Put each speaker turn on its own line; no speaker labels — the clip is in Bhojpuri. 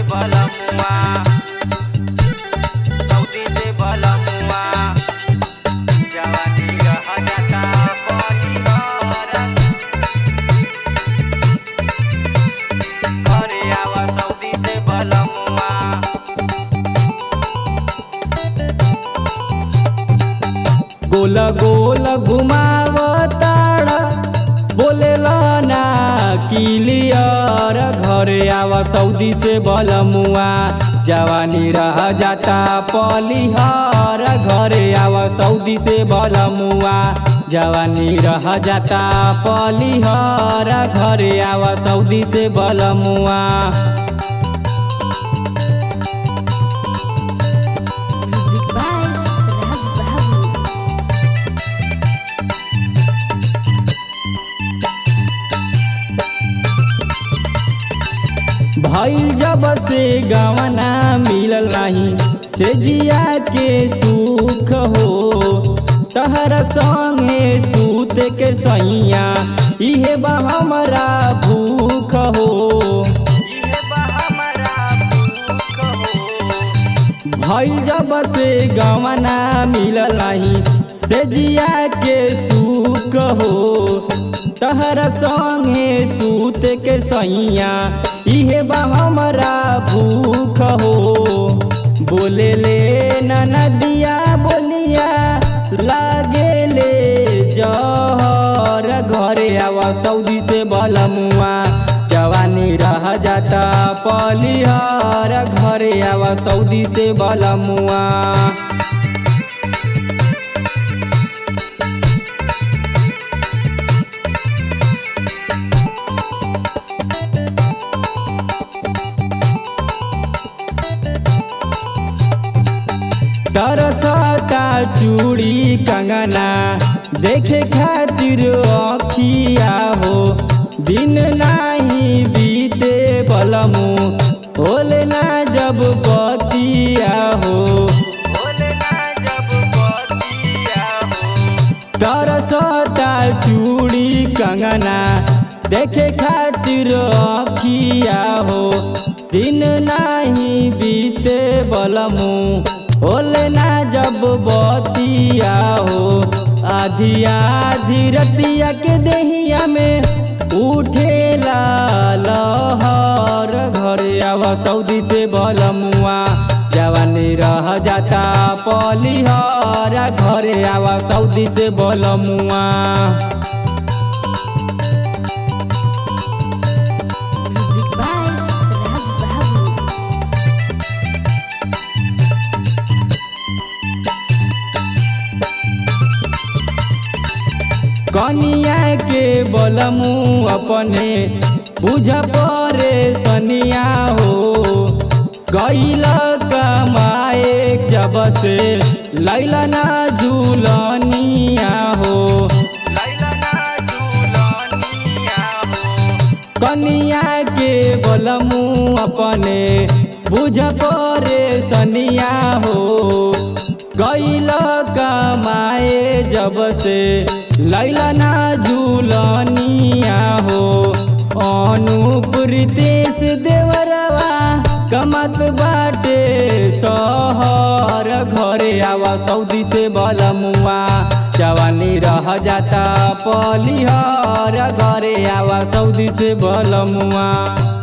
बलमुआ सऊदी से बलमुआ जवानी रह जाता परिवार घरे आवा सऊदी से बलमुआ
गोल गोल घुमावताड़ बोलेला ना किलियर घरे आवा सऊदी से बलमुआ जवानी रह जाता पलिहर घरे आवा सऊदी से बलमुआ जवानी रह जाता पलिहर घरे आवा सऊदी से बलमुआ
Music by Raj Babu.
भइल जब से गवना मिलल नहीं से जिया के सुख हो तहर संगे सूत के सैया इहे बा हमरा भूख हो
इहे बा हमरा भूख हो
भइल जब से गवना मिलल नहीं से जिया के सुख हो तहर संगे सूत के सैया इहे बा हमरा भूख हो बोले ले नदिया बोलिया लागे ले जहर घरे आवा सऊदी से बलमुआ जवानी रह जाता पलिहर घरे आवा सऊदी से बलमुआ तरसता चूड़ी कंगना देखे खातिर अखिया हो दिन नाही बीते बलमु होले ना जब बतिया हो
बोले ना जब बतिया हो
तरसता चूड़ी कंगना देखे खातिर अखिया हो दिन नाही बीते बलमु होले ना जब बतिया हो आधी आधी रतिया के देहिया में उठेला लहर घरे आवा सऊदी से बलमुआ जवानी रह जाता पलिहर घरे आवा सऊदी से बलमुआ
Music by Raj Babu.
कनिया के बलमु अपने बुझ परे सनिया हो गैल कमाए जब से लैला ना झूलनिया हो
लैला ना झूलनिया हो
कनिया के बलमु अपने बुझ परे सनिया हो गैल कमाए जब से लैला ना झूलनिया हो अनुप्रीतेश देवरवा कमत बाटे सहर घरे आवा सऊदी से बलमुआ जवानी रह जाता पलिहर घरे आवा सऊदी से बलमुआ